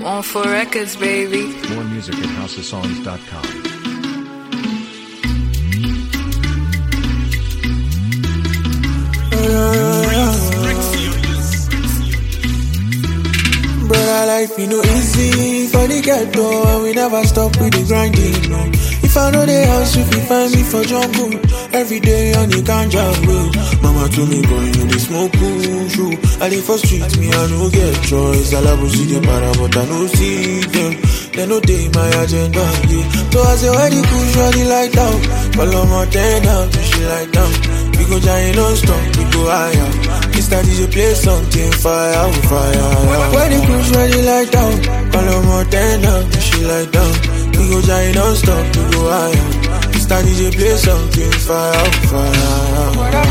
On for records, baby. More music at housesongs.com. Brother, life you know easy for the ghetto and we never stop with the grinding. No. If I know the house, if you find me for jungle every day on the ganja road. Mama told me boy, you dey smoke cool shoe. I dey for street, me I no get choice. I love see the para, but I no see them. They no day my agenda. Yeah. So I say where the cool shorty like down, follow my ten down, she like down. We go giant non-stop, we go higher. This time DJ play something fire, we fire. When the cruise ready like down, call her more ten down, she like down. We go giant non-stop, we go higher. This time DJ play something fire, we fire.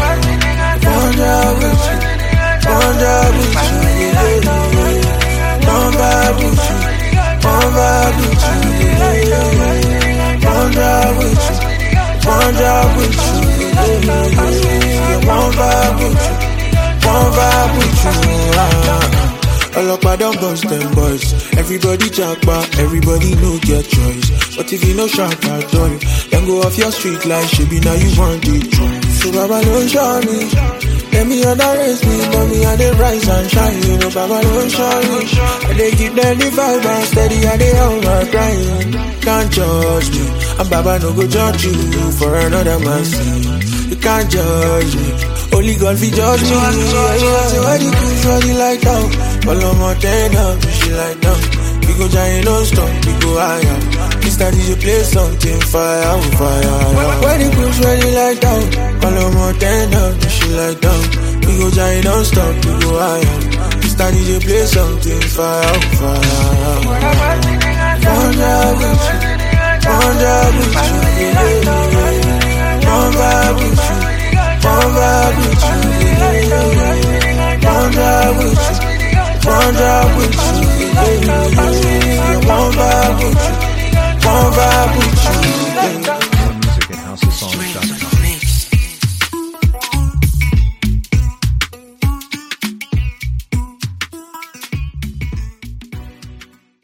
Wonder with you, wonder with you, yeah, yeah. Wonder with you, wonder with you, yeah, yeah. Wonder with you, wonder with you, yeah, yeah. Wonder with you, wonder with you, ah. Ọlọ́pàá don bust them boys. Everybody japa, everybody no get choice. But if you no sharp at all, then go off your street like shebi now you want it choice. So Baba don't show me. Let me underrate me, but me I dey rise and shine. You know, Baba don't show me. I dey give them the vibe and steady, I dey on my grind. Can't judge me, and Baba no go judge you for another man's sin. You can't judge me. Only God fi judge me. Yeah, yeah. Say why the cool shorty like down? Follow my ten down, she like down. We go giant non-stop, we go higher. Mr. DJ play something fire, we fire. When the cool shorty like down, follow my ten down, she like down. We go giant non-stop, we go higher. Mr. DJ play something fire, we fire. Wonder with you, wonder with you, yeah, yeah. Wonder with you. One vibe with you, yeah, yeah, yeah. One vibe with you, one vibe